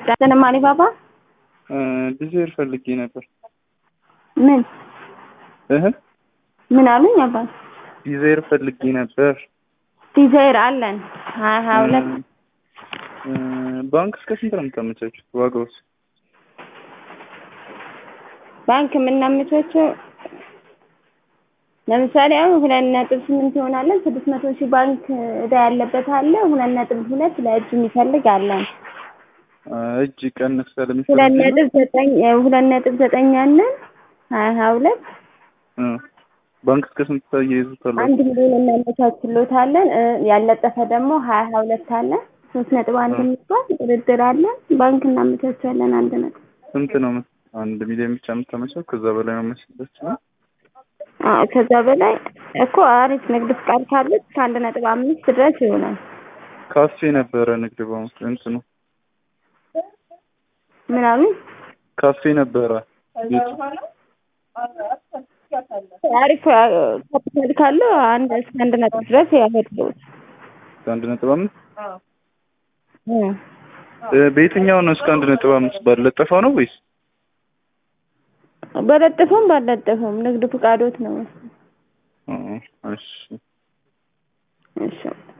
ዳሰነ ማሊ ባባ ዲዛይር ፈልጌ ነበር። ምን እህ ምን አሉኝ አባት? ዲዛይር ፈልጌ ነበር። ዲዛይር አለን ሀያ ሀያ ሁለት እ፣ ባንክ እስከ ስንት ነው የምታመቻቹት? ዋጋውስ? ባንክ የምናመቻቸው ለምሳሌ አሁን ሁለት ነጥብ ስምንት ይሆናለን። ስድስት መቶ ሺህ ባንክ እዳ ያለበት አለ። ሁለት ነጥብ ሁለት ለእጅ የሚፈልግ አለን። አ፣ እጅ ቀንስ ያለ ሁለት የሚፈልግ ነው? ነጥብ ዘጠኝ ሁለት ነጥብ ዘጠኝ አለን። ሀያ ሀያ ሁለት እ፣ ባንክ እስከ ስንት ታያይዙታላችሁ? አንድ ሚሊዮን እናመቻችሎታለን። እ፣ ያልለጠፈ ደግሞ ሀያ ሀያ ሁለት አለ። ሶስት ነጥብ አንድ የሚባል ድርድር አለን። ባንክ እናመቻቻለን አንድ ነጥብ ስንት ነው? የምት- አንድ ሚሊዮን ብቻ የምታመቻው? ከዛ በላይ መመቻቸት ነው? አዎ፣ ከዛ በላይ እኮ አሪፍ ንግድ ፍቃድ ካለች ከአንድ ነጥብ አምስት ድረስ ይሆናል። ካፌ ነበረ ንግድ ባንክ እንትኑ ምን አሉኝ? ካፌ ነበረ ቤቱ አሪፍ ካፒታል ካለው አንድ እስከ አንድ ነጥብ ድረስ ያሄድሉት። አንድ ነጥብ አምስት እ፣ በየትኛው ነው እስከ አንድ ነጥብ አምስት ባለጠፈው ነው ወይስ በለጠፈውም ባለጠፈውም ንግድ ፍቃዶት ነው። እ፣ እሺ እሺ